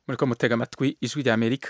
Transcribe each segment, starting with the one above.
muriko mutega amatwi ijwi rya amerika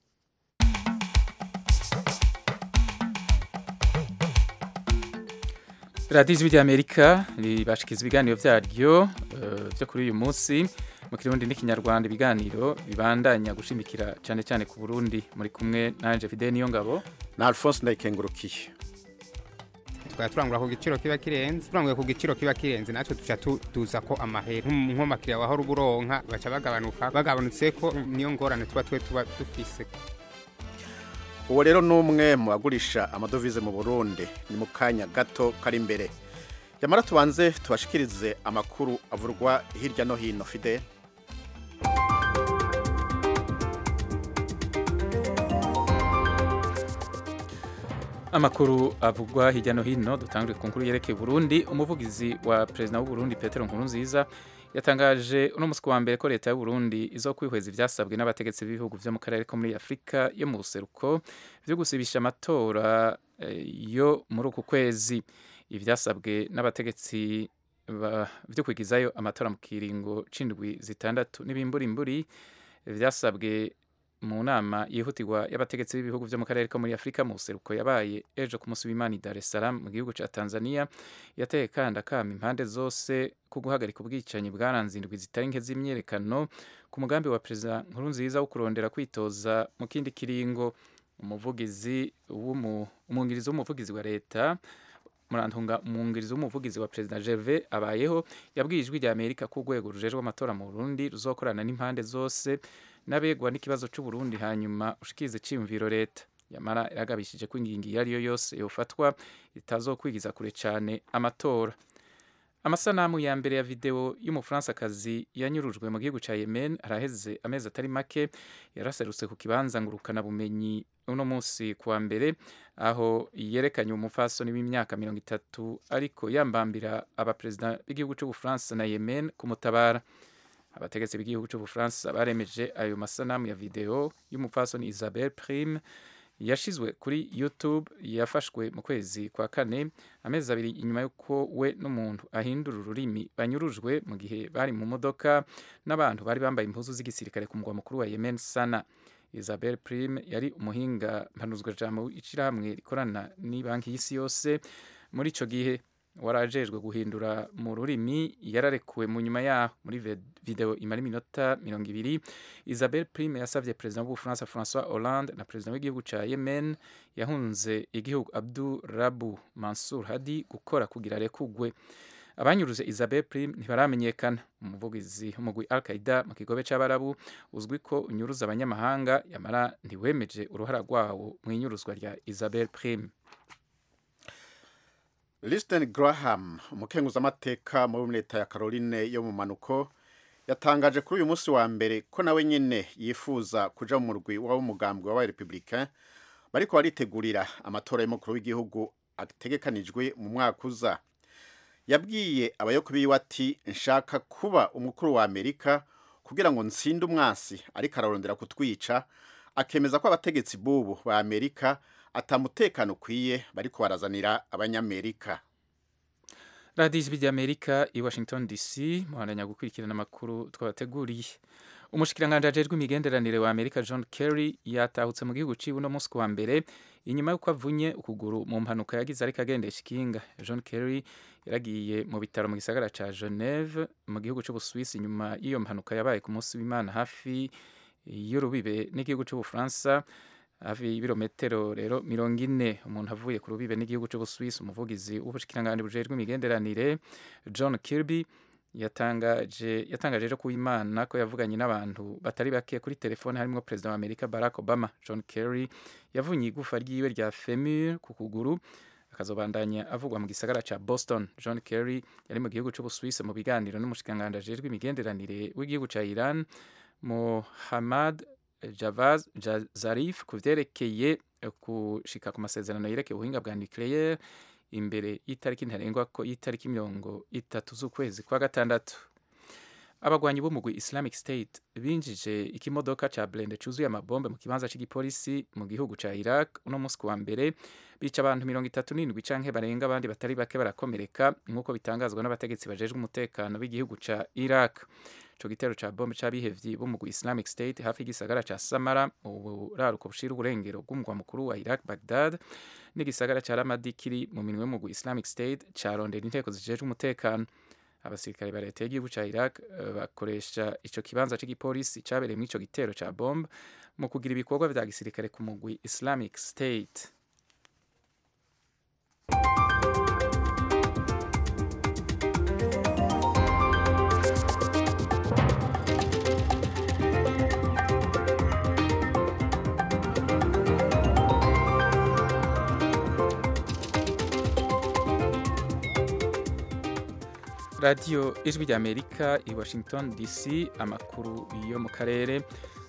radiyo ijwi rya amerika ribashikiza ibiganiro vyaryo eh, vyo kuri uyu munsi mu kirundi n'ikinyarwanda ibiganiro bibandanya gushimikira cyane cyane ku burundi muri kumwe nanje fide niyo ngabo na alphonse ndayikengurukiye tukaba turangura ku giciro kiba kirenze turanguye ku giciro kiba kirenze natwe tuca tu- tuza ko amahera nk'umakiriya wahora uburonka baca bagabanuka bagabanutse ko niyo ngorane tuba twe tuba dufise uwo rero ni umwe mu bagurisha amadovize mu burundi ni mu kanya gato kari imbere yamara tubanze tubashikirize amakuru avurwa hirya no hino fide amakuru avugwa hirya no hino dutangure ku nkuru yerekeye Burundi umuvugizi wa perezida w'u Burundi Petero Nkurunziza yatangaje uno musi wa mbere ko leta y'u Burundi izokwihweza ivyasabwe n'abategetsi b'ibihugu vyo mu karere ko muri Afrika yo mu buseruko vyo gusibisha amatora eh, yo muri uku kwezi ivyasabwe n'abategetsi ba- vyo kwigizayo amatora mu kiringo c'indwi zitandatu n'ibimburimburi vyasabwe mu nama yihutirwa y'abategetsi b'ibihugu vyo mu karere ko muri Afrika mu buseruko yabaye ejo ku munsi w'Imana i Dar es Salaam mu gihugu ca Tanzania yateye kandi akama impande zose ku guhagarika ubwicanyi bwaranze indwi zitari nke z'imyerekano ku mugambi wa perezida Nkurunziza wo kurondera kwitoza mu kindi kiringo umuvugizi w'umu- umwungirizi w'umuvugizi wa leta murantunga umwungirizi w'umuvugizi wa perezida Gervais abayeho yabwiye ijwi rya Amerika ko urwego rujejwe amatora mu Burundi ruzokorana n'impande zose n'abegwa n'ikibazo c'u Burundi hanyuma ushikirize ciyumviro leta yamara yaragabishije ko ingingo iyo ari yo yose yofatwa itazokwigiza kure cane amatora amasanamu ya mbere ya video y'umufransakazi yanyurujwe mu gihugu ca Yemen araheze amezi atari make yaraserutse ku kibanza ngurukana bumenyi uno munsi kuwa mbere aho yerekanye umufasoni w'imyaka mirongo itatu ariko yambambira abaperezida b'igihugu c'ubufaransa na Yemen kumutabara abategetsi b'igihugu c'ubufaransa baremeje ayo masanamu ya video y'umupfasoni isabel prime yashizwe kuri youtube yafashwe mu kwezi kwa kane amezi abiri inyuma y'uko we n'umuntu ahindura ururimi banyurujwe mu gihe bari mu modoka n'abantu bari bambaye impuzu z'igisirikare ku mugwa mukuru wa yemen sana isabel prime yari umuhinga mpanuzwajambo w'ishirahamwe rikorana n'ibanki y'isi yose muri ico gihe warajejwe guhindura mu rurimi yararekuwe mu nyuma yaho muri ve- video imara iminota mirongo ibiri isabel prime yasavye perezida w'ubufaransa francois hollande na perezida w'igihugu ca yemen yahunze igihugu abdu rabu mansur hadi gukora kugira arekugwe abanyuruze isabel prime ntibaramenyekana umuvugizi w'umugwi al qaida mu kigobe c'abarabu uzwi ko unyuruza abanyamahanga yamara ntiwemeje uruhara rwawo mu inyuruzwa rya isabel prime Liston Graham umukenguzamateka muri leta ya Caroline yo mu manuko yatangaje kuri uyu munsi wa mbere ko nawe nyene yifuza kuja mu murwi w'umugambwe wa Republicain bariko baritegurira amatora y'umukuru w'igihugu ategekanijwe mu mwaka uza yabwiye abayoboke biwe ati nshaka kuba umukuru wa Amerika kugira ngo nsinde umwasi ariko ararondera kutwica akemeza ko abategetsi bubu ba Amerika atamutekano ukwiye bariko barazanira abanyamerika radiyo ijwi ry'amerika i washington dc muhandanya gukurikirana amakuru twabateguriye umushikiranganji ajejwe imigenderanire wa amerika john kerry yatahutse mu gihugu ciwe uno munsi wa mbere inyuma y'uko avunye ukuguru mu mpanuka yagize ariko agendesha ikinga john kerry yaragiye mu bitaro mu gisagara ca geneve mu gihugu c'ubuswisi inyuma y'iyo mpanuka yabaye ku munsi w'imana hafi y'urubibe n'igihugu c'ubufaransa hafi y'ibirometero rero mirongo ine umuntu avuye ku rubibe n'igihugu c'ubuswisi umuvugizi w'ubushikiranganji bujejwe imigenderanire john kirby yatangaje yatangaje ejo ku imana ko yavuganye n'abantu batari bake kuri telefone harimo perezida wa amerika barack obama john kerry yavunye igufa ryiwe rya femur ku kuguru akazobandanya avugwa mu gisagara ca boston john kerry yari mu gihugu c'ubuswisi mu biganiro n'umushikiranganji ajejwe imigenderanire w'igihugu ca iran muhammad Javaz Ja- Zarif ku vyerekeye eh, gushika ku masezerano yerekeye ubuhinga bwa nucleaire imbere y'itariki ntarengwa ko y'itariki mirongo itatu z'ukwezi kwa gatandatu abagwanyi b'umugwi Islamic State binjije ikimodoka ca blende cuzuye amabombe mu kibanza c'igipolisi mu gihugu ca Iraq uno musi wa mbere bica abantu mirongo itatu n'indwi canke barenga abandi batari bake barakomereka nk'uko bitangazwa n'abategetsi bajejwe umutekano b'igihugu ca Iraq ico gitero ca bombe c'abihevyi b'umugwi Islamic State hafi y'igisagara ca Samara mu buraruko bushira uburengero bw'umugwa mukuru wa Iraq Baghdad n'igisagara ca Ramadi kiri mu minwe y'umugwi Islamic State carondera inteko zijejwe umutekano abasirikare ba leta y'igihugu ca Iraq uh, bakoresha ico kibanza c'igipolisi cabereye muri ico gitero ca bombe mu kugira ibikorwa vya gisirikare ku mugwi Islamic State radiyo ijwi ry'amerika i washington dc amakuru yo mu karere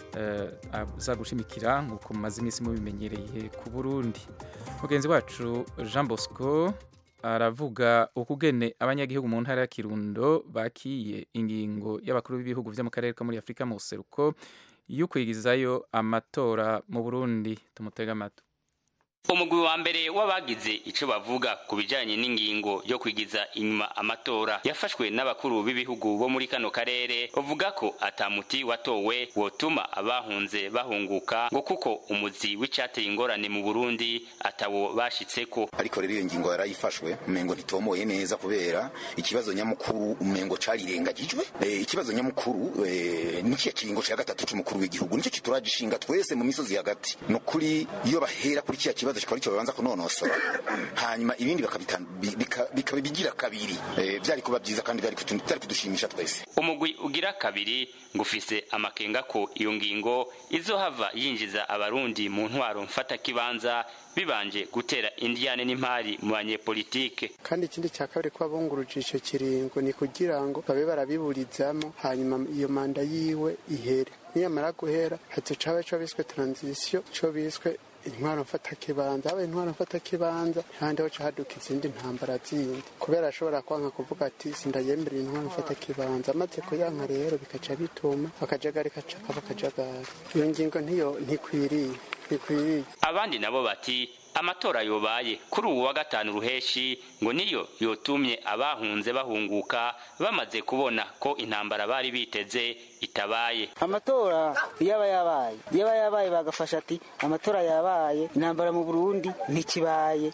aza gushimikira nk'uko mumaze iminsi mubimenyereye ku burundi mugenzi wacu jean bosco aravuga ukugene abanyagihugu mu ntara ya kirundo bakiye ingingo y'abakuru b'ibihugu byo mu karere ko muri afurika mu buseruko yo kwigizayo amatora mu burundi tumutega amatwi umugwi wa mbere w'abagize ico bavuga ku bijanye n'ingingo yo kwigiza inyuma amatora yafashwe n'abakuru b'ibihugu bo muri kano karere bavuga ko atamuti watowe wotuma abahunze bahunguka ngo kuko umuzi w'icateye ingorane mu Burundi atawo bashitseko ariko rero iyo ngingo yarayifashwe umengo ntitomoye neza kubera ikibazo nyamukuru umengo carirengagijwe e, ikibazo nyamukuru e, nikiya kiringo ca gatatu c'umukuru w'igihugu nico kituragishinga twese mu misozi hagati nukuri iyo bahera kuri kiya kibazo kikaba icyo babanza kunonosora hanyuma ibindi bikaba bigira kabiri byari kuba byiza kandi byari kudushimisha twese umugwi ugira kabiri ngo ufise amakenga ko iyo ngingo izohava yinjiza abarundi mu ntwaro mfatakibanza bibanje gutera indiyane n'impari mu banyepolitike kandi ikindi cya kabiri kuba bunguruje icyo kiringo ni kugira ngo babe barabiburizamo hanyuma iyo manda yiwe ihere niyamara guhera hazoca haba ico biswe transition ico biswe intwaro mfatakibanza haba intwaro mfatakibanza handi hoca haduka izindi ntambara zindi kubera ashobora kwanka kuvuga ati sindayemerera intwaro mfatakibanza amaze kuyanka rero bikaca bituma akajagari kacaka bakajagari iyo ngingo ntiyo ntikwiriye ntikwiriye abandi nabo bati amatora yobaye kuri ubu wa gatanu ruheshi ngo niyo yotumye abahunze bahunguka bamaze kubona ko intambara bari biteze itabaye amatora yaba yabaye yaba yabaye bagafasha ati amatora yabaye intambara mu Burundi ntikibaye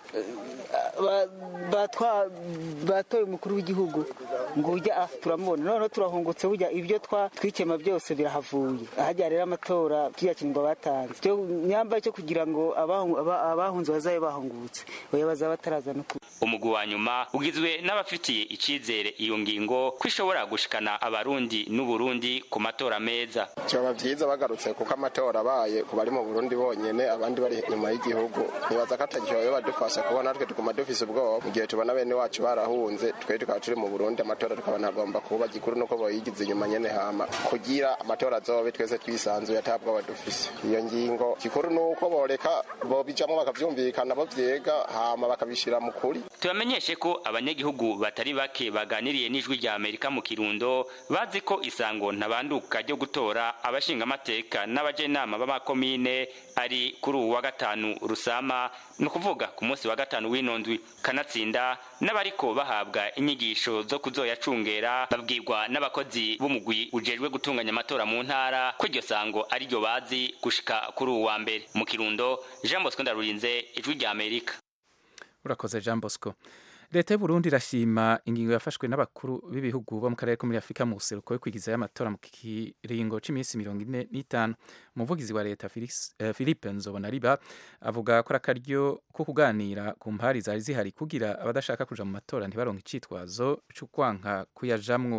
batoye umukuru w'igihugu ngo ujya turamubona noneho turahungutse burya ibyo twikema byose birahavuye ahajya rero amatora kiyakinirwa batanze nyamba cyo kugira ngo abahunze bazabe bahungutse oya bazaba bataraza no umugwi wa nyuma ugizwe n'abafitiye icizere iyo ngingo ko ishobora gushikana abarundi n'uburundi ku matora meza byaba byiza bagarutse kuko amatora abaye ku bari mu burundi bonyene abandi bari inyuma y'igihugu nibaza ko atagishoboye badufasha kubona natwe tuguma dufise ubwoba mu gihe tubona bene wacu barahunze twe tukaba turi mu burundi amatora tukabona agomba kuba gikuru nuko boyigize inyuma nyene hama kugira amatora azobe twese twisanzuye atabwoba dufise iyo ngingo gikuru nuko boreka bobijamwo bakavyumvikana bo vyega hama bakabishira mu kuri tubamenyeshe ko abanyagihugu batari bake baganiriye n'ijwi rya amerika mu kirundo bazi ko isango ntabanduka ryo gutora abashingamateka n'abajenama b'amakomine ari kuri uwu wa gatanu rusama ni ukuvuga ku munsi wa gatanu w'inondwi kanatsinda n'abariko bahabwa inyigisho zo kuzoyacungera babwirwa n'abakozi b'umugwi ujejwe gutunganya amatora mu ntara ko iryo sango ari ryo bazi gushika kuri uwu wa mbere mu kirundo jean bosco ndarurinze ijwi rya amerika urakoze jean bosco leta y'uburundi irashima ingingo yafashwe n'abakuru b'ibihugu bo mu karere ko muri afurika mu buseruko yo kwigizayo amatora mu kiringo c'iminsi mirongo ine n'itanu umuvugizi wa leta philippe nzobonariba avuga ko ari akaryo ko kuganira ku mpari zari zihari kugira abadashaka kuja mu matora ntibaronke icitwazo c'ukwanka kuyajamwo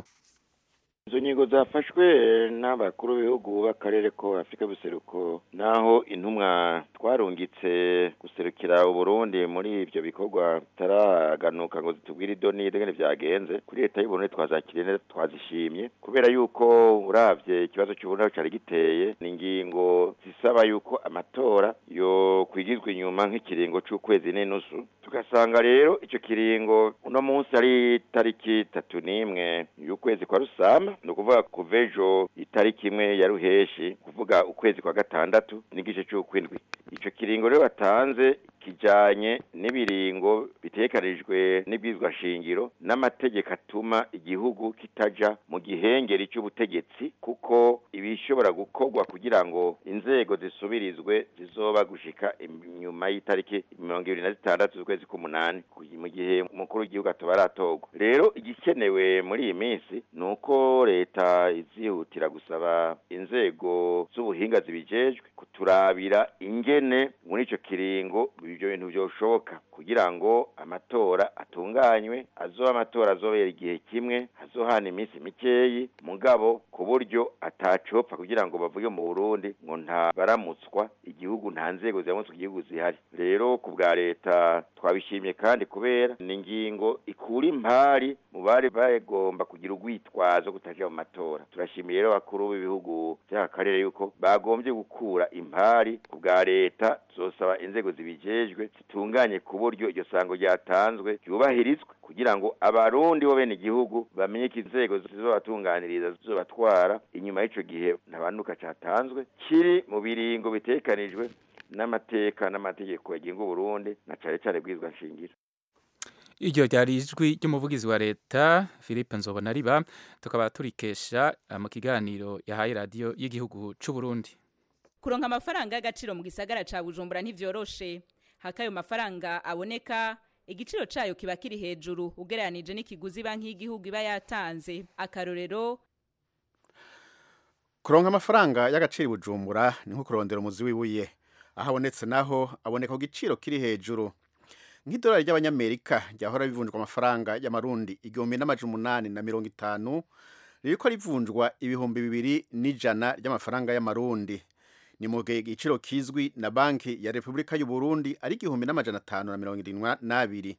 izo ngingo zafashwe n'abakuru b'ibihugu b'akarere ko afurika buseruko naho intumwa twarungitse guserukira uburundi muri ibyo bikorwa bitaraganuka ngo zitubwire idoni ingene vyagenze kuri leta y'uburundi twazakiriye neza twazishimye kubera yuko uravye ikibazo c'uburundi aho cari giteye ni ingingo zisaba yuko amatora yo kwigizwa inyuma nk'ikiringo c'ukwezi n'inusu tugasanga rero ico kiringo uno munsi ari tariki tatu n'imwe y'ukwezi kwa rusama ni ukuvuga kuva ejo itariki imwe ya ruheshi kuvuga ukwezi kwa gatandatu n'igice c'ukwindwi ico kiringo rero batanze kijanye n'ibiringo bitekanijwe n'ibwizwa shingiro n'amategeko atuma igihugu kitaja mu gihengeri cy'ubutegetsi kuko ibishobora gukorwa kugira ngo inzego zisubirizwe zizoba gushika inyuma y'itariki mirongo ibiri na zitandatu z'ukwezi k'umunani mu gihe umukuru w'igihugu atoba aratorwa rero igikenewe muri iyi minsi ni uko leta izihutira gusaba inzego z'ubuhinga zibijejwe kuturabira ingene muri ico kiringo ibyo bintu byoshoboka kugira ngo amatora atunganywe azoba amatora azobera igihe kimwe hazohana iminsi mikeyi mugabo ku buryo atacopfa kugira ngo bavuge mu Burundi ngo nta baramutswa igihugu nta nzego ziramutswa igihugu zihari rero ku bwa leta twabishimye kandi kubera ni ingingo ikura impari mu bari bagomba kugira urwitwazo kutaja mu matora turashimiye rero bakuru b'ibihugu by'aka karere yuko bagombye gukura impari ku bwa leta zosaba inzego zibijejwe zitunganye ku buryo iryo sango ryatanzwe ryubahirizwe kugira ngo abarundi bo bene igihugu bamenye ko inzego zizobatunganiriza zizobatwara inyuma y'ico gihe ntabanduka catanzwe kiri mu biringo bitekanijwe n'amateka n'amategeko yagenga Burundi na cane cane bwizwa nshingiro iryo ryari ijwi ry'umuvugizi wa leta philippe nzobona riba tukaba turikesha mu kiganiro yahaye radiyo y'igihugu c'u Burundi kuronka amafaranga y'agaciro mu gisagara ca bujumbura ntivyoroshe haka ayo mafaranga aboneka igiciro cayo kiba kiri hejuru ugereranije n'ikiguzi banki y'igihugu iba yatanze akarorero kuronka amafaranga y'agaciro bujumbura ni nko kurondera umuzi w'ibuye aho abonetse naho aboneka ku giciro kiri hejuru nk'idolari ry'abanyamerika ryahora rivunjwa amafaranga y'amarundi igihumbi n'amajana umunani na mirongo itanu ririko rivunjwa ibihumbi bibiri n'ijana ry'amafaranga y'amarundi ni mu gihe igiciro kizwi na banki ya repubulika y'u Burundi ari igihumbi n'amajana atanu na mirongo irindwi n'abiri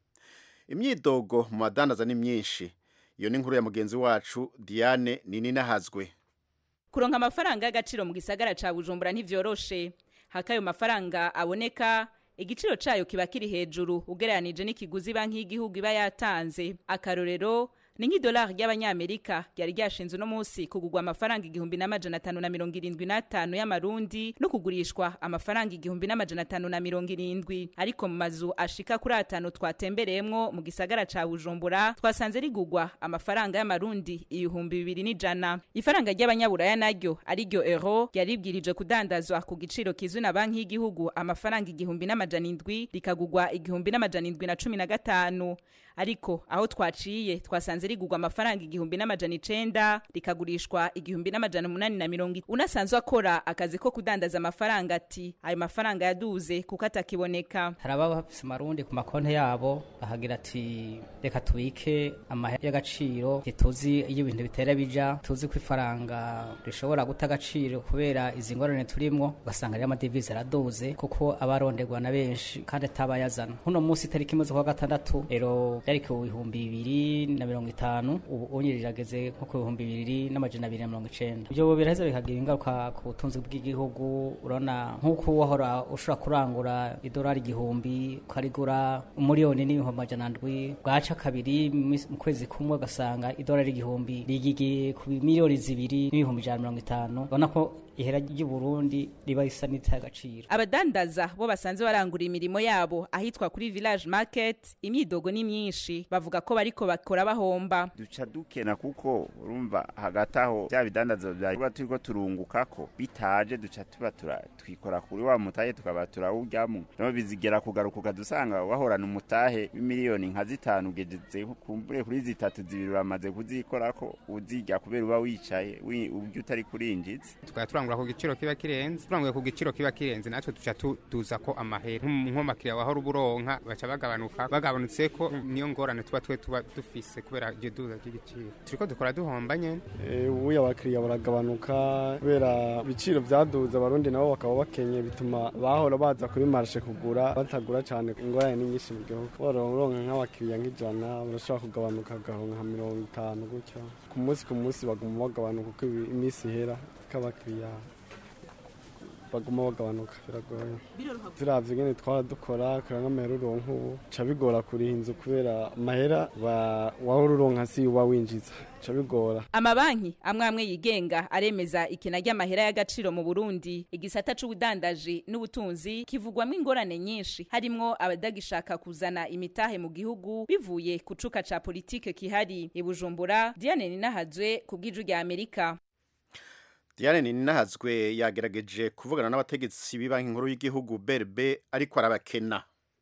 imyidogo mu madandaza ni myinshi iyo ni inkuru ya mugenzi wacu diane nininahazwe kuronka amafaranga y'agaciro mu gisagara ca bujumbura ntivyoroshe haka ayo mafaranga aboneka igiciro cayo kiba kiri hejuru ugereranije n'ikiguzi banki y'igihugu iba yatanze akarorero ni nk'idolari ry'abanyamerika ryari ryashinze uno munsi kugurwa amafaranga igihumbi n'amajana atanu na mirongo irindwi n'atanu y'amarundi no kugurishwa amafaranga igihumbi n'amajana atanu na mirongo irindwi ariko mu mazu ashika kuri atanu twatembereyemwo mu gisagara ca bujumbura twasanze rigurwa amafaranga y'amarundi ibihumbi bibiri n'ijana ifaranga ry'abanyaburaya naryo ariryo euro ryaribwirije kudandazwa ku giciro kizwi na banki y'igihugu amafaranga igihumbi n'amajana indwi rikagurwa igihumbi n'amajana indwi na cumi na gatanu ariko aho twaciye twasanze rigurwa amafaranga igihumbi n'amajana icenda rikagurishwa igihumbi n'amajana umunani na mirongo unasanzwe akora akazi ko kudandaza amafaranga ati ayo mafaranga yaduze kuko atakiboneka hari ababa bafise amarundi ku makonti yabo bahagira ati reka tubike amahera y'agaciro ntituzi iyo ibintu bitera bija tuzi ko ifaranga rishobora guta agaciro kubera izi ngorane turimwo ugasanga rero amadevize araduze kuko aba aronderwa na benshi kandi atabayazana nkuno munsi itariki imwe z'ukwa gatandatu rero byari ku bihumbi bibiri na mirongo itanu ubu unye rirageze nko ku bihumbi bibiri n'amajana abiri na mirongo icenda ibyo biraheza bikagira ingaruka ku butunzi bw'igihugu urabona nk'uko wahora ushobora kurangura idolari igihumbi ukarigura umuriyoni n'ibihumbi amajana ndwi bwaca kabiri mu kwezi kumwe ugasanga idolari igihumbi rigigiye ku miliyoni zibiri n'ibihumbi ijana na mirongo itanu urabona ko ihera ry'uburundi riba risa n'itaye agaciro abadandaza bo basanzwe barangura imirimo yabo ahitwa kuri village market imyidogo ni myinshi bavuga ko bariko bakora bahomba duca dukena kuko urumva hagati aho bya bidandazo bya turiko turungukako bitaje duca tuba twikora kuri wa mutahe tukaba turawuryamwo no bizigera kugaruka ukadusanga wahorana umutahe w'imiliyoni nka zitanu ugeze kumbure kuri zitatu zibiri uramaze kuzikorako uzirya kubera uba wicaye ubyo utari kurinjiza turangura ku giciro kiba kirenze turanguye ku giciro kiba kirenze natwe tuca tuza ko amahera nk'umakiriya wahora uburonka baca bagabanuka bagabanutse ko niyo ngorane tuba twe tuba dufise kubera iryo duza ry'igiciro turiko dukora duhomba nyene ubuye abakiriya baragabanuka kubera ibiciro vyaduze abarundi nabo bakaba bakenye bituma bahora baza kuri marshe kugura batagura cane ingorane ni nyinshi mu gihugu uronka nk'abakiriya nk'ijana urashobora kugabanuka agaronka nka mirongo itanu gutyo ku munsi ku munsi baguma bagabanuka uko iminsi ihera k'abakiriya baguma bagabanuka biragoye ziravye ingene twara dukora kora nk'amahera uronka ubu ca bigora kuriha inzu kubera amahera wa- wahora uronka si uba winjiza ca bigora amabanki amwe amwe yigenga aremeza ikena ry'amahera y'agaciro mu burundi igisata c'ubudandaji n'ubutunzi kivugwamo ingorane nyinshi harimwo abadagishaka kuzana imitahe mu gihugu bivuye ku cuka ca politike kihari i bujumbura diane ninahazwe ku bw'iju rya amerika Diane Ninahazwe yagerageje kuvugana n'abategetsi b'ibanki nkuru y'igihugu BRB ariko arabakena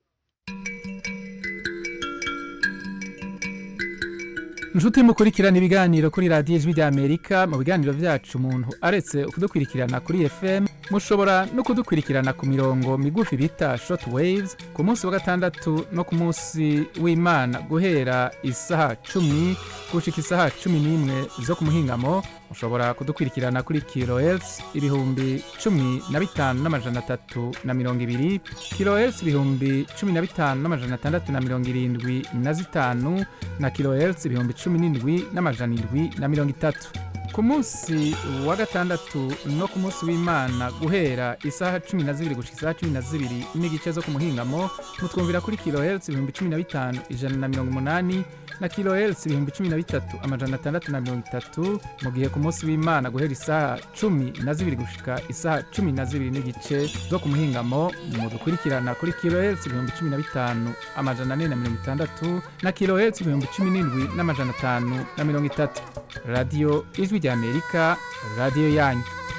inshuti mukurikirana ibiganiro kuri radiyo ijwi rya amerika mu biganiro byacu umuntu aretse kudukurikirana kuri fm mushobora no kudukurikirana ku mirongo migufi bita short waves ku munsi wa gatandatu no ku munsi w'imana guhera isaha cumi gushika isaha cumi n'imwe zo ku muhingamo mushobora kudukurikirana kuri kilohertz ibihumbi cumi na bitanu n'amajana atatu na mirongo ibiri kilohertz ibihumbi cumi na bitanu n'amajana atandatu na mirongo irindwi na zitanu na kilohertz ibihumbi cumi n'indwi n'amajana indwi na mirongo itatu ku munsi wa gatandatu no ku munsi w'imana guhera isaha cumi na zibiri gushika isaha cumi na zibiri n'igice zo ku muhingamo mutwumvira kuri kilohertz ibihumbi cumi na bitanu ijana na mirongo umunani na kilohertz ibihumbi cumi na bitatu amajana atandatu na mirongo itatu mu gihe ku munsi w'imana guhera isaha cumi na zibiri gushika isaha cumi na zibiri n'igice zo ku muhingamo mudukurikirana kuri kilohertz ibihumbi cumi na bitanu amajana ane na mirongo itandatu na kilohertz ibihumbi cumi n'indwi n'amajana atanu na mirongo itatu radiyo ijwi rya amerika radiyo yanyu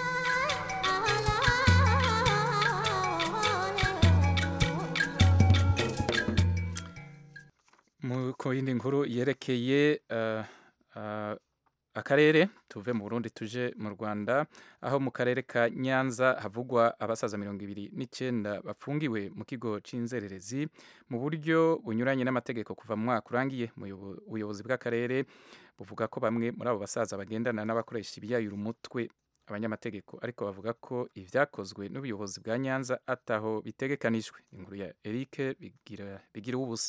mu ku yindi nkuru yerekeye uh, uh, akarere tuve mu burundi tuje mu rwanda aho mu karere ka nyanza havugwa abasaza mirongo ibiri n'icyenda bafungiwe mu kigo cy'inzererezi mu buryo bunyuranye n'amategeko kuva mu mwaka urangiye Umuyobo- ubuyobozi bw'akarere buvuga ko bamwe muri abo basaza bagendana n'abakoresha ibiyayura umutwe abanyamategeko ariko bavuga ko ibyakozwe n'ubuyobozi bwa nyanza ataho bitegekanijwe inkuru ya eric bigira bigira ubusa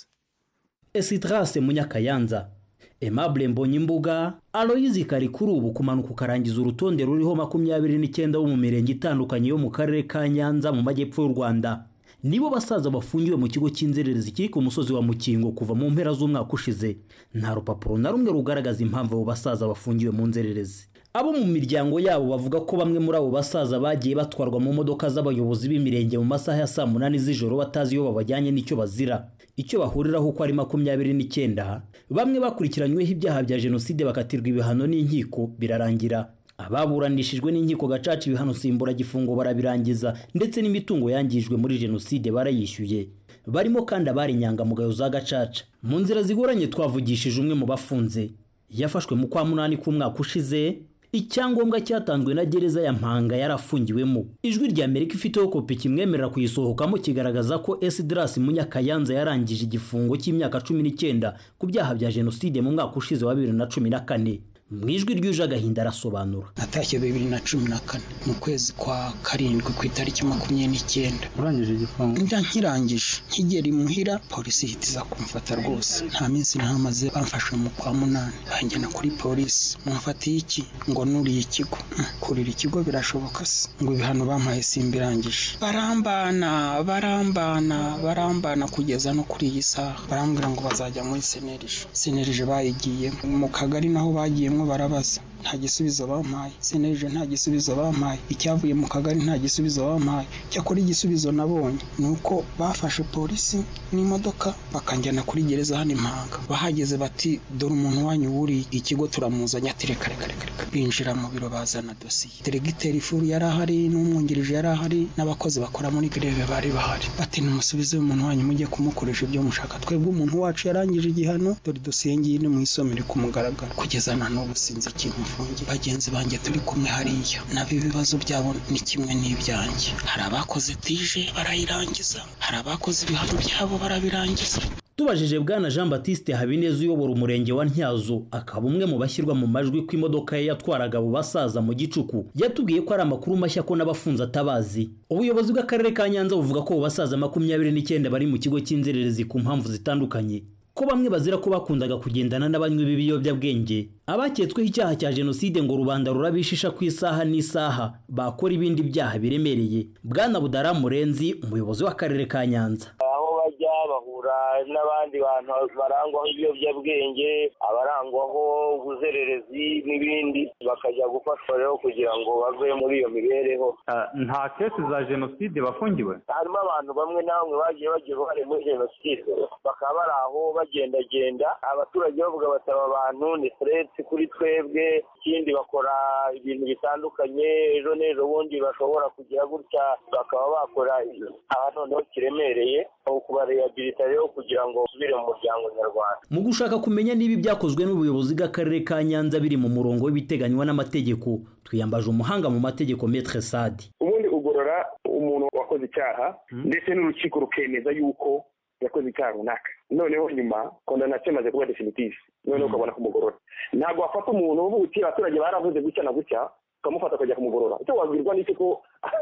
esidrase munyakayanza aimable mbonyimbuga aloyizi kari kuri ubu kumanuka ukarangiza urutonde ruriho makumyabiri n'icyenda bo mu mirenge itandukanye yo mu karere ka nyanza mu majyepfo y'u rwanda nibo basaza bafungiwe mu kigo cy'inzererezi kiri ku musozi wa mukingo kuva mu mpera z'umwaka ushize nta rupapuro na rumwe rugaragaza impamvu abo basaza bafungiwe mu nzererezi abo mu miryango yabo bavuga ko bamwe muri abo basaza bagiye batwarwa mu modoka z'abayobozi b'imirenge mu masaha ya saa munani z'ijoro batazi iyo babajyanye n'icyo bazira icyo bahuriraho uko ari makumyabiri n'icyenda bamwe bakurikiranyweho ibyaha bya jenoside bakatirwa ibihano n'inkiko birarangira ababuranishijwe n'inkiko gacaca ibihano simburagifungo barabirangiza ndetse n'imitungo yangijwe muri jenoside barayishyuye barimo kandi abari inyangamugayo za gacaca mu nzira zigoranye twavugishije umwe mu bafunze yafashwe mu kwa munani k'umwaka ushize icyangombwa cyatanzwe na gereza ya mpanga yarafungiwemo ijwi rya amerika ifiteho kopi kimwemerera kuyisohokamo kigaragaza ko esidirasi munyakayanza yarangije igifungo cy'imyaka cumi n'icyenda ku byaha bya jenoside mu mwaka ushize wa bibiri na cumi na kane mu ijwi ryuje agahinda arasobanura natashye bibiri na cumi na kane mu kwezi kwa karindwi ku itariki makumyabiri n'icyenda urangije igifungo njya nkirangije nkigera imuhira polisi ihita iza kumfata rwose nta minsi ntamaze bamfashe mu kwa munani banjyana kuri polisi mumfatiye iki ngo nuriye ikigo Hmm, kurira ikigo birashoboka se ngo ibihano bampaye simbirangije barambana barambana barambana kugeza no kuri iyi saha barambwira ngo bazajya muri senerije senerije bayigiye mu kagari naho bagiyemo barabaza nta gisubizo bampaye senerije nta gisubizo bampaye icyavuye mu kagari nta gisubizo bampaye cyakora igisubizo nabonye ni uko bafashe polisi n'imodoka bakanjyana kuri gereza hano impanga bahageze bati dore umuntu wanyu wuriye ikigo turamuzanye ati reka reka reka reka binjira mu biro bazana dosiye deregiteri furu yari ahari n'umwungirije yari ahari n'abakozi bakora muri greve bari bahari bati numusubize umuntu wanyu mujye kumukoresha ibyo mushaka twebwe umuntu wacu yarangije igihano dore dosiye ngiyi ni muyisomere ku mugaragaro kugeza na n'ubu sinzi ikintu mfungiye bagenzi banjye turi kumwe hariya nabo ibibazo byabo ni kimwe n'ibyanjye hari abakoze tije barayirangiza hari abakoze ibihano byabo barabirangiza tubajije bwana jean batiste habineza uyobora umurenge wa ntyazo akaba umwe mu bashyirwa mu majwi ko imodoka ye yatwaraga abo basaza mu gicuku yatubwiye ko ari amakuru mashya ko n'abafunze atabazi ubuyobozi bw'akarere ka nyanza buvuga ko abo basaza makumyabiri n'icyenda bari mu kigo cy'inzererezi ku mpamvu zitandukanye ko bamwe bazira ko bakundaga kugendana n'abanywi b'ibiyobyabwenge abaketsweho icyaha cya jenoside ngo rubanda rurabishisha ku isaha n'isaha bakora ibindi byaha biremereye bwana budara murenzi umuyobozi w'akarere ka nyanza aho bajya bahura n'abandi bantu barangwaho ibiyobyabwenge abarangwaho ubuzererezi n'ibindi bakajya gufashwa rero kugira ngo bave muri iyo mibereho nta kesi za jenoside bafungiwe harimo abantu bamwe na bamwe bagiye bagira uruhare muri jenoside bakaba bari aho bagendagenda abaturage bavuga basaba abantu ni furetse kuri twebwe ikindi bakora ibintu bitandukanye ejo n'ejo bundi bashobora kugira gutya bakaba bakora aha noneho kiremereye kubarehabilita rero kugira ngo basubire mu muryango nyarwanda mu gushaka kumenya niba ibyakozwe n'ubuyobozi bw'akarere ka nyanza biri mu murongo w'ibiteganywa n'amategeko twiyambaje umuhanga mu mategeko metre sadi ubundi ugorora umuntu wakoze icyaha ndetse n'urukiko rukemeza yuko yakoze icyaha runaka noneho nyuma kondanasiyo imaze kuba definitive noneho ukabona kumugorora ntabwo wafata umuntu uvuga uti abaturage baravuze gutya na gutya ukamufata ukajya kumugorora icyo wabwirwa n'iki ko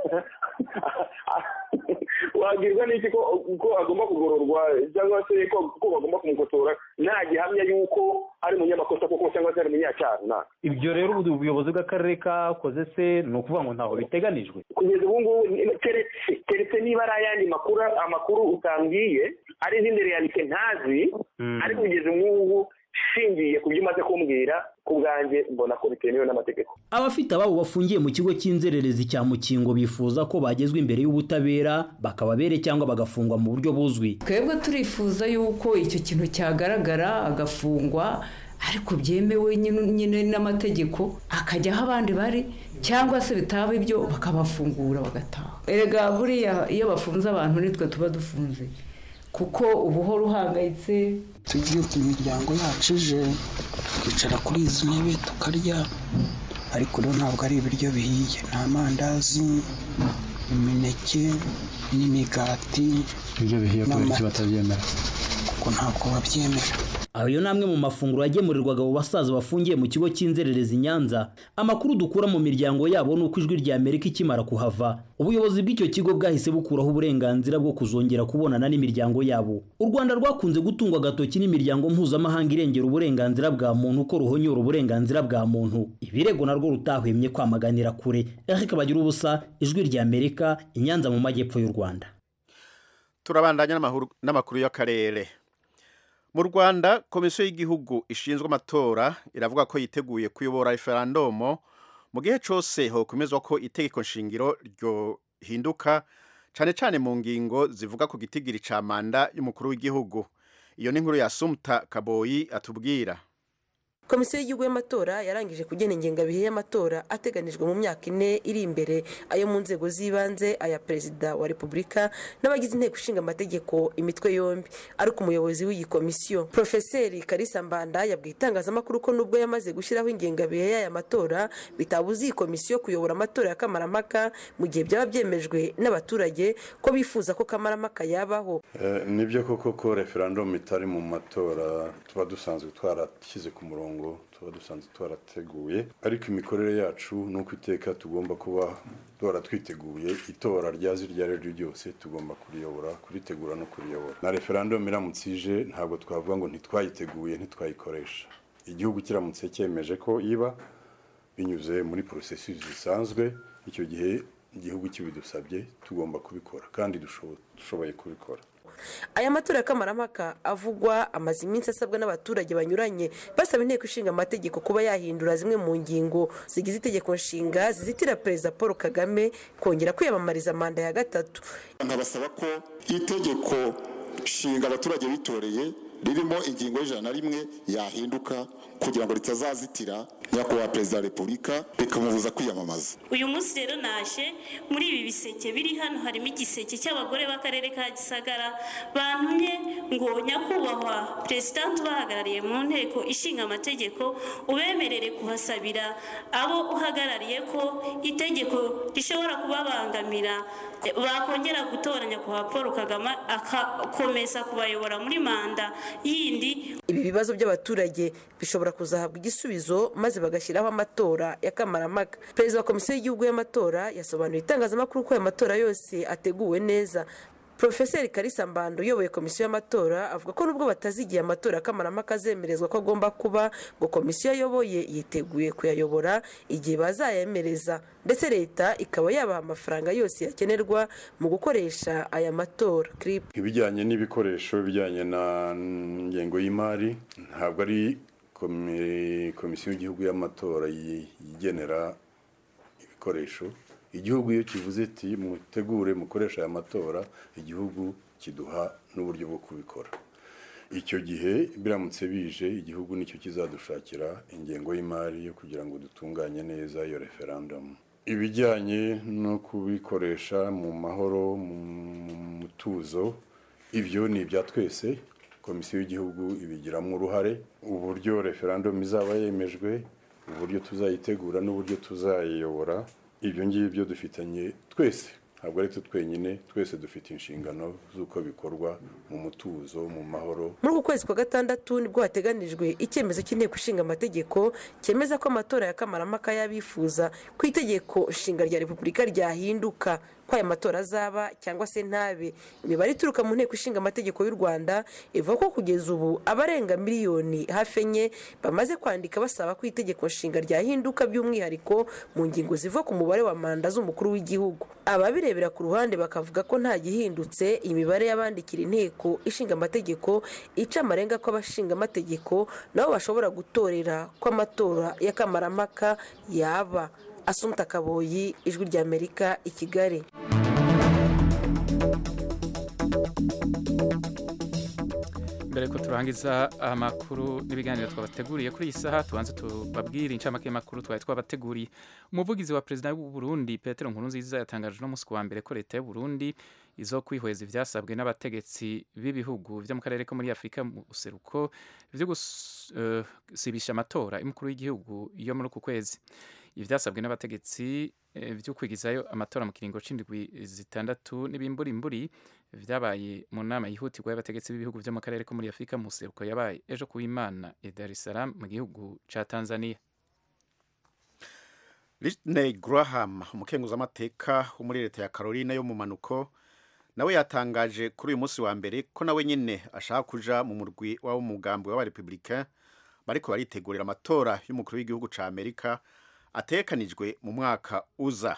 wabwirwa n'iki ko agomba kugororwa cyangwa se ko bagomba kumukotora nta gihamya y'uko ari umunyamakosa koko cyangwa se ari umunyacyaha runaka ibyo rero ubuyobozi bw'akarere kakoze se ni ukuvuga ngo ntaho biteganijwe kugeza ubu ngubu keretse keretse niba ari ayandi makuru amakuru utambwiye ari izindi realite ntazi ariko kugeza ubu ngubu shingiye ku byo umaze kumbwira ku bwanjye mbona ko bitemewe n'amategeko abafite ababo bafungiye mu kigo cy'inzererezi cya mukingo bifuza ko bagezwa imbere y'ubutabera bakababere cyangwa bagafungwa mu buryo buzwi twebwe turifuza yuko icyo kintu cyagaragara agafungwa ariko byemewe nyine n'amategeko akajya aho abandi bari cyangwa se bitaba ibyo bakabafungura bagataha erega buriya iyo bafunze abantu nitwe tuba dufunze kuko uba uhora uhangayitse tugiye ku miryango yacu ije twicara kuri izi ntebe tukarya ariko rero ntabwo ari ibiryo bihiye ni amandazi imineke n'imigati ibyo bihiye kubera iki batabyemera kuko ntabwo babyemera ayo ni amwe mu mafunguro yagemurirwaga abo basaza bafungiye mu kigo cy'inzererezi nyanza amakuru dukura mu miryango yabo ni uko ijwi rya amerika ikimara kuhava ubuyobozi bw'icyo kigo bwahise bukuraho uburenganzira bwo kuzongera kubonana n'imiryango yabo u rwanda rwakunze gutungwa agatoki n'imiryango mpuzamahanga irengera uburenganzira bwa muntu ko ruhonyora uburenganzira bwa muntu ibirego narwo rutahwemye kwamaganira kure eric bagira ubusa ijwi rya amerika inyanza mu majyepfo y'u rwanda turabandanya n'amakuru y'akarere mu rwanda komisiyo y'igihugu ishinzwe amatora iravuga ko yiteguye kuyobora referandumu mu gihe cyose hokomezwa ko itegeko nshingiro ryohinduka cyane cyane mu ngingo zivuga ku gitigiri cya manda y'umukuru w'igihugu iyo ni inkuru ya sumuta kaboyi atubwira komisiyo y'igihugu y'amatora yarangije kugena ingengabihe y'amatora ateganijwe mu myaka ine iri imbere ayo mu nzego z'ibanze aya perezida wa repubulika n'abagize inteko ishinga amategeko imitwe yombi ariko umuyobozi w'iyi komisiyo porofeseri karisa mbanda yabwiye itangazamakuru ko nubwo yamaze gushyiraho ingengabihe y'aya matora bitabuza iyi komisiyo kuyobora amatora ya kamarampaka mu gihe byaba byemejwe n'abaturage ko bifuza ko kamarampaka yabaho nibyo koko ko referandumu itari mu matora tuba dusanzwe twarashyize ku murongo tuba dusanzwe twarateguye ariko imikorere yacu ni uko iteka tugomba kuba duhora twiteguye itora ryazi iryo ari ryo ryose tugomba kuriyobora kuritegura no kuriyobora na referandumu iramutse ije ntabwo twavuga ngo ntitwayiteguye ntitwayikoresha igihugu kiramutse cyemeje ko iba binyuze muri porosesi zisanzwe icyo gihe igihugu kibidusabye tugomba kubikora kandi dushoboye kubikora aya matora ya kamarampaka avugwa amaze iminsi asabwa n'abaturage banyuranye basaba inteko ishinga amategeko kuba yahindura zimwe mu ngingo zigize itegeko nshinga zizitira perezida paul kagame kongera kwiyamamariza manda ya gatatu nkabasaba ko itegeko nshinga abaturage bitoreye ririmo ingingo y'ijana na rimwe yahinduka kugira ngo ritazazitira nyakubahwa perezida wa repubulika rikamubuza kwiyamamaza uyu munsi rero naje muri ibi biseke biri hano harimo igiseke cy'abagore b'akarere ka gisagara bantumye ngo nyakubahwa perezidanti ubahagarariye mu nteko ishinga amategeko ubemerere kuhasabira abo uhagarariye ko itegeko rishobora kubabangamira bakongera gutora nyakubahwa paul kagame agakomeza kubayobora muri manda yindi ibi bibazo by'abaturage bishobora kuzahabwa igisubizo maze bagashyiraho amatora ya kamarampaka perezida wa komisiyo y'igihugu y'amatora yasobanuye itangazamakuru ko aya matora yose ateguwe neza profeseri karisa mbando uyoboye komisiyo y'amatora avuga ko nubwo batazi igihe amatora y'akamaramaka azemerezwa ko agomba kuba ngo komisiyo ayoboye yiteguye kuyayobora igihe bazayemereza ndetse leta ikaba yabaha amafaranga yose yakenerwa mu gukoresha aya matora clip ibijyanye n'ibikoresho bijyanye na ngengo y'imari ntabwo ari komi- komisiyo y'igihugu y'amatora yi- yigenera ibikoresho igihugu iyo kivuze iti mutegure mukoresha aya matora igihugu kiduha n'uburyo bwo kubikora icyo gihe biramutse bije igihugu nicyo kizadushakira ingengo y'imari yo kugira ngo dutunganye neza iyo referandumu ibijyanye no kubikoresha mu mahoro mu mutuzo ibyo ni ibya twese komisiyo y'igihugu ibigiramo uruhare uburyo referandumu izaba yemejwe uburyo tuzayitegura n'uburyo tuzayiyobora ibyo ngibyo dufitanye twese ntabwo ari twe twenyine twese dufite inshingano z'uko bikorwa mu mutuzo mu mahoro muri uku kwezi kwa gatandatu nibwo hateganijwe icyemezo cy'inteko ishinga amategeko cyemeza ko amatora ya kamarampaka y'abifuza ku itegeko nshinga rya repubulika ryahinduka ko aya matora azaba cyangwa se ntabe imibare ituruka mu nteko ishinga amategeko y'u rwanda ivuga ko kugeza ubu abarenga miliyoni hafi enye bamaze kwandika basaba ko itegeko nshinga ryahinduka by'umwihariko mu ngingo ziva ku mubare wa manda z'umukuru w'igihugu ababirebera ku ruhande bakavuga ko nta gihindutse imibare y'abandikira inteko ishinga amategeko ica amarenga ko abashinga amategeko nabo bashobora gutorera ko amatora y'akamaramaka yaba asumta kaboyi ijwi ry'amerika i kigali mbere ko turangiza amakuru n'ibiganiro twabateguriye kuri iyi saha tubanze tubabwire incamake y'amakuru twari twabateguriye umuvugizi wa perezida w'u Burundi Petero Nkurunziza yatangaje no musi wa mbere ko leta y'u Burundi izo kwihweza ivyasabwe n'abategetsi b'ibihugu vyo mu karere ko muri Afrika mu buseruko vyo gusibisha amatora y'umukuru w'igihugu yo muri uku kwezi ivyasabwe n'abategetsi eh, vyo kwigizayo amatora mu kiringo c'indwi zitandatu n'ibimburimburi vyabaye mu nama yihutirwa y'abategetsi b'ibihugu vyo mu karere ko muri Afrika mu buseruko yabaye ejo ku Imana i Dar es Salaam mu gihugu ca Tanzania Whitney Graham umukenguzamateka wo muri leta ya Carolina yo mu manuko nawe yatangaje kuri uyu munsi wa mbere ko nawe nyine ashaka kuja mu murwi w'abo mugambi w'abarepublicain bariko baritegurira amatora y'umukuru w'igihugu ca Amerika atekanijwe mu mwaka uza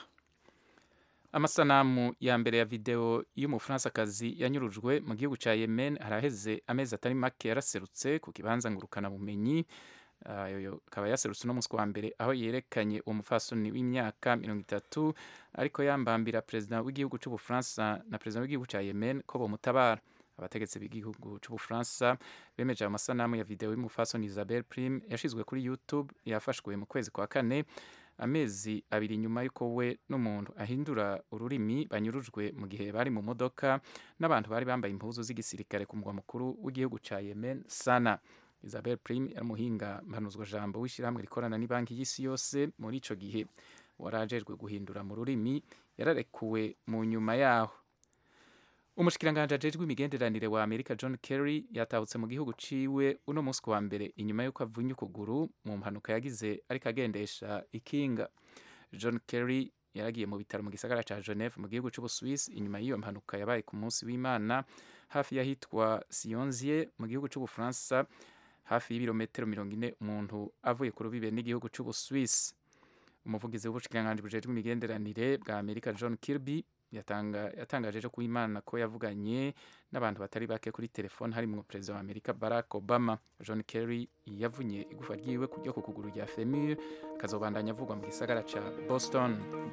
amasanamu ya mbere ya video y'umufransakazi yanyurujwe mu gihugu ca Yemen haraheze amezi atari make yaraserutse ku kibanza ngurukana bumenyi ayo akaba yaserutse uno munsi wa mbere aho yerekanye uwo mufasoni w'imyaka mirongo itatu ariko yambambira perezida w'igihugu c'ubufaransa na perezida w'igihugu ca Yemen ko bomutabara abategetsi b'igihugu c'ubufaransa bemeje ayo masanamu ya video y'umufasoni Isabelle Prime yashizwe kuri YouTube yafashwe mu kwezi kwa kane amezi abiri nyuma y'uko we n'umuntu ahindura ururimi banyurujwe mu gihe bari mu modoka n'abantu bari bambaye impuzu z'igisirikare ku mugwa mukuru w'igihugu ca Yemen Sana Isabel Prime yari umuhinga mpanuzwa jambo w'ishyirahamwe rikorana n'ibanki y'isi yose muri ico gihe warajejwe guhindura mu rurimi yararekuwe mu nyuma yaho umushikiranganji ajejwe imigenderanire wa Amerika John Kerry yatahutse mu gihugu ciwe uno munsi wa mbere inyuma y'uko avunye ukuguru mu mpanuka yagize ariko agendesha ikinga John Kerry yaragiye mu bitaro mu gisagara ca Geneve mu gihugu c'Ubuswisi inyuma y'iyo mpanuka yabaye ku munsi w'Imana hafi y'ahitwa Sionzie mu gihugu c'Ubufaransa hafi y'ibirometero mirongo ine umuntu avuye ku rubibe n'igihugu c'Ubuswisi umuvugizi w'ubushikiranganji bujejwe imigenderanire bwa Amerika John Kirby yatanga yatangaje ejo ku Imana ko yavuganye n'abantu batari bake kuri telefone harimwo perezida wa Amerika Barack Obama John Kerry yavunye igufa ryiwe kujya ku kuguru rya femur kazobandanya avugwa mu gisagara ca Boston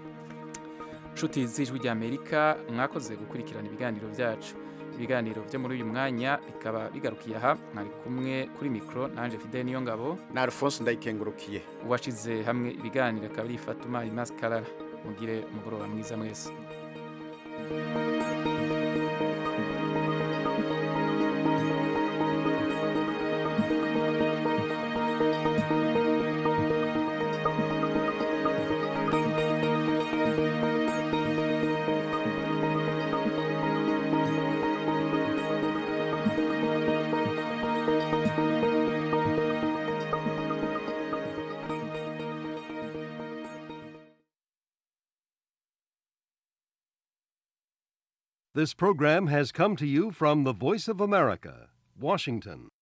nshuti z'ijwi rya Amerika mwakoze gukurikirana ibiganiro byacu ibiganiro byo muri uyu mwanya bikaba bigarukiye aha mwari kumwe kuri mikoro nanje Fidel niyo ngabo na Alphonse ndayikengurukiye uwashize hamwe ibiganiro akaba ari Fatuma Imas Karara mugire umugoroba mwiza mwese This program has come to you from the Voice of America, Washington.